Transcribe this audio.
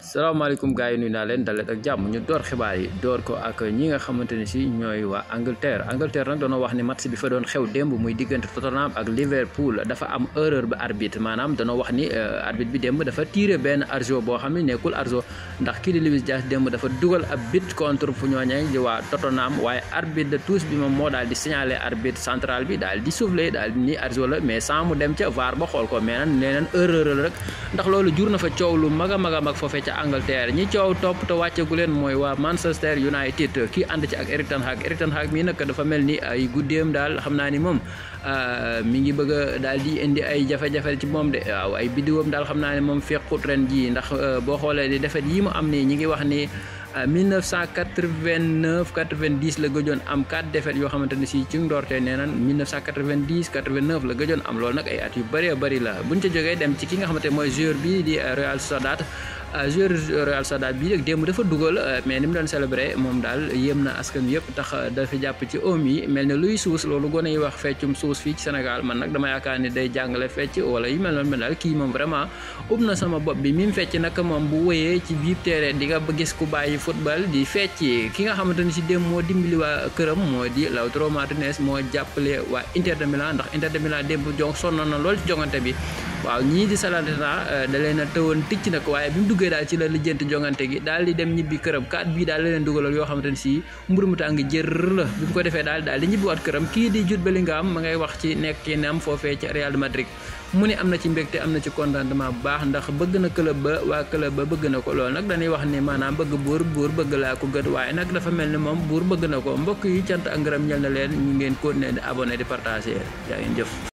salaamaaleykum gars yi nuyu naa leen dalet ak jàmm ñu door xibaar yi door ko ak ñi nga xamante ne si ñooy waa Angleterre Angleterre nag doona wax ni match bi fa doon xew démb muy diggante Tottenham ak Liverpool dafa am erreur ba arbitre maanaam danoo wax ni arbitre bi démb dafa tiré benn arjo boo xam ne nekkul arjo ndax kii di Luis Diaz démb dafa dugal ab but contre fu ñooñee di waa Tottenham waaye arbitre de touche bi moom moo daal di signalé arbitre central bi daal di soufflé daal di ni arjo la mais sans mu dem ca VAR ba xool ko mais nag nee nañ erreur la rek ndax loolu jur na fa coow lu mag a mag a mag foofee ca Angleterre ñi coow topp te wàcceegu leen mooy waa Manchester United kii ànd ci ak Erik ten Hag Erik ten Hag mii nag dafa mel ni ay guddeem daal xam naa ni moom mi ngi bëgg a daal di indi ay jafe-jafe ci moom de waaw ay biddiwam daal xam naa ne moom fekkut ren jii ndax boo xoolee di defet yi mu am nii ñi ngi wax ni 1989 90 la gëjoon am 4 défaites yoo xamante ne si ci ndoorte nee nan 1990 89 la gëjoon am loolu nag ay at yu bëree bëri la buñ ca jógee dem ci ki nga xamante mooy joueur bi di Real Sociedad joueur Real Sociedad bii nag démb dafa dugal mais ni mu doon célébré moom daal yéem na askan wi yëpp tax dafa jàpp ci oom yi mel ne luy suus loolu gone yi wax feccum suus fii ci Sénégal man nag dama yaakaar ni day jàngale fecc wala yu mel noonu mel daal kii moom vraiment ub na sama bopp bi mi mu fecc nag moom bu wëyee ci biir terrain di nga gis ku bàyyi football di fecc ki nga xamante ni si démb moo dimbali waa këram moo di Lautaro Martinez moo jàppale waa Inter de Milan ndax Inter de Milan démb jong sonnoon na lool ci jongante bi waaw ñii di Salernitana da leen a tëwoon ticc nag waaye bi mu duggee daal ci la lijjanti jongante gi daal di dem ñibbi këram kat bii daal la leen dugalal yoo xamante ne si mburu mu tàng jër la bi mu ko defee daal daal di ñibbiwaat këram kii di Jude Bellingham ma ngay wax ci nekkinam foofee ca Real Madrid mu ne am na ci mbégte am na ci contentement bu baax ndax bëgg na club ba waa club ba bëgg na ko loolu nag dañuy wax ni maanaam bëgg buur buur bëgg laa ko gët waaye nag dafa mel ni moom buur bëgg na ko mbokk yi cant ak ngërëm ñel na leen ñu ngeen continuer di abonné di partager yaa ngeen jëf